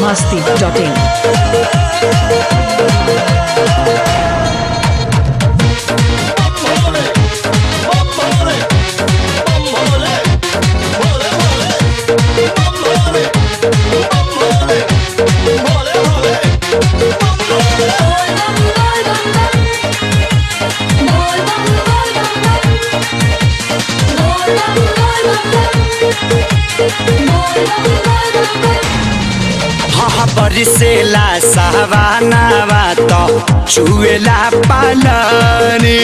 masti.in. हाँ बरिसेला सावानावा त चुएला पालनी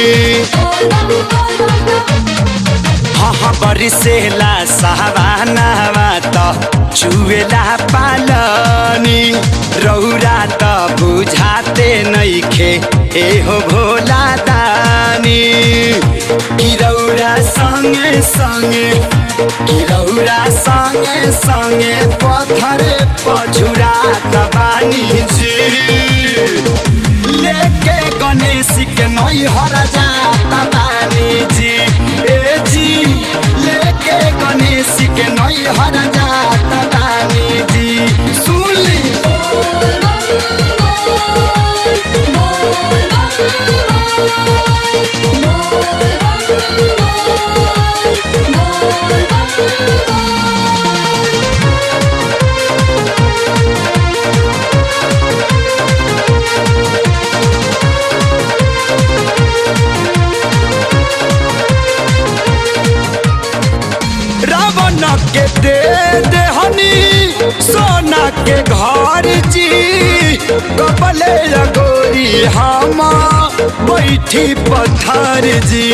हाँ बरिसेला सावानावा त चुएला पालनी रौरा त बुझाते नैखे एहो भोला दानी कि रौरा सँगे सँगे कि रौरा सँगे सँगे पत्थरे पछुरा बानी जी लेके गणेश के नई हर जाता बानी जी ए जी लेके गणेश के नई हर जाता बानी जी सुनली रावण के दे देहनी सोना के घर जी कपले लगोरी हम बैठी पत्थर जी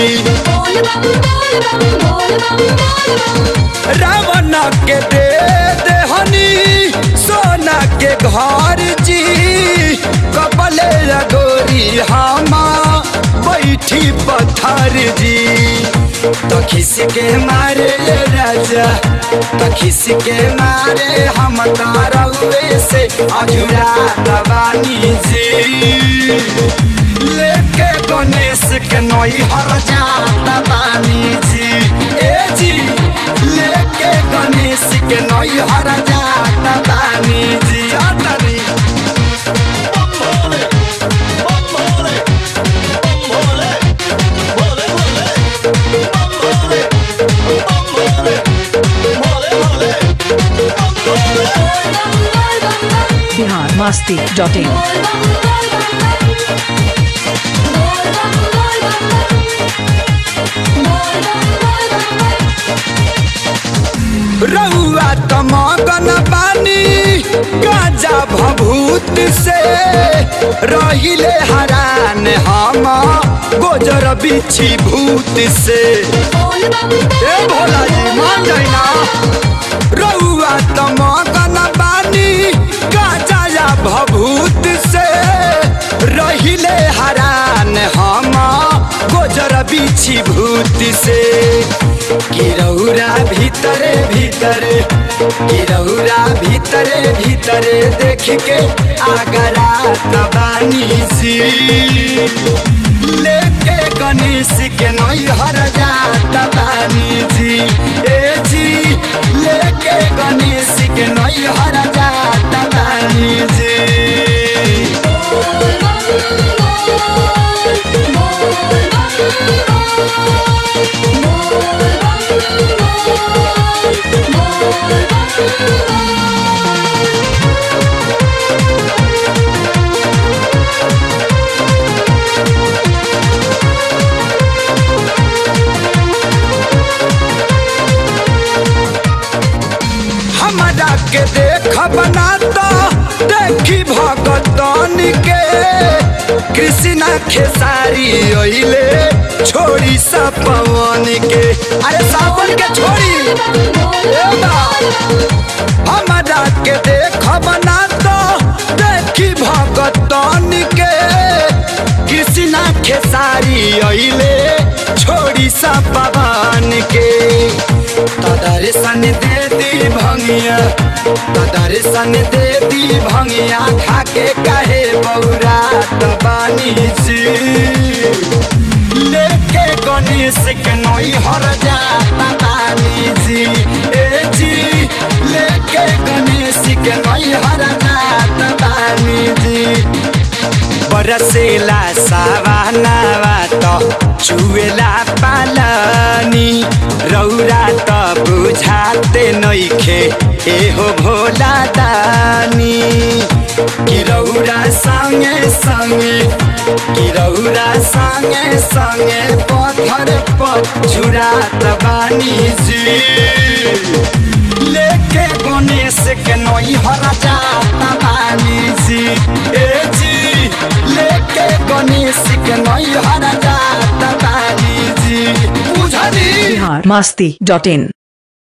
रावण के दे देहनी सोना के घर जी कपले लगोरी हम बैठी पत्थर जी तो खिस के मारे ये राजा तो खिस के मारे हम तारवे से अधूरा दबानी जी लेके गणेश के नई हर जाता बानी जी ए जी लेके गणेश के नई हर जाता बानी जी जातरी Bihar masti.in. रउआ त मगन बानी गाजा भभूत से रहिले हरान हम गोजर बिछी भूत से ए भोला जी मान जाइना रउआ त मगन बानी गाजा या भभूत से रहिले हरान हम गोजर बिछी भूत से गिरौरा भीतरे भीतरे गिरौरा भीतरे भीतरे देख के आगरा तबानी सी लेके गणेश के नई हर जात बानी जी ए जी लेके गणेश के नई हर जात बानी जी हमरा के देख बनाता देखी भगतन के कृष्णा खेसारी ओइले छोड़ी सा पवन के अरे सावन के छोड़ी ए बा, हमरा के देख बनाता देखी भगतन के कृष्णा खेसारी ओइले छोड़ी सा पवन के दर्शन दे दी भंगिया दर्शन दे दी भंगिया खाके कहे बौरा बानी जी लेके गणेश के नई हर जाता बानी जी ए जी लेके गणेश के नई हर जाता बरसेला सावानावा त चुएला पालनी रौरा त बुझाते नइखे एहो भोला दानी कि रौरा सँगे सँगे कि रौरा सँगे सँगे पत्थर पछुरात बानी जी लेके गणेश के नई हरा जाता बानी जी ए जी लेके गणेश के नई हरा जाता बानी जी बुझली बिहार मस्ती डॉट इन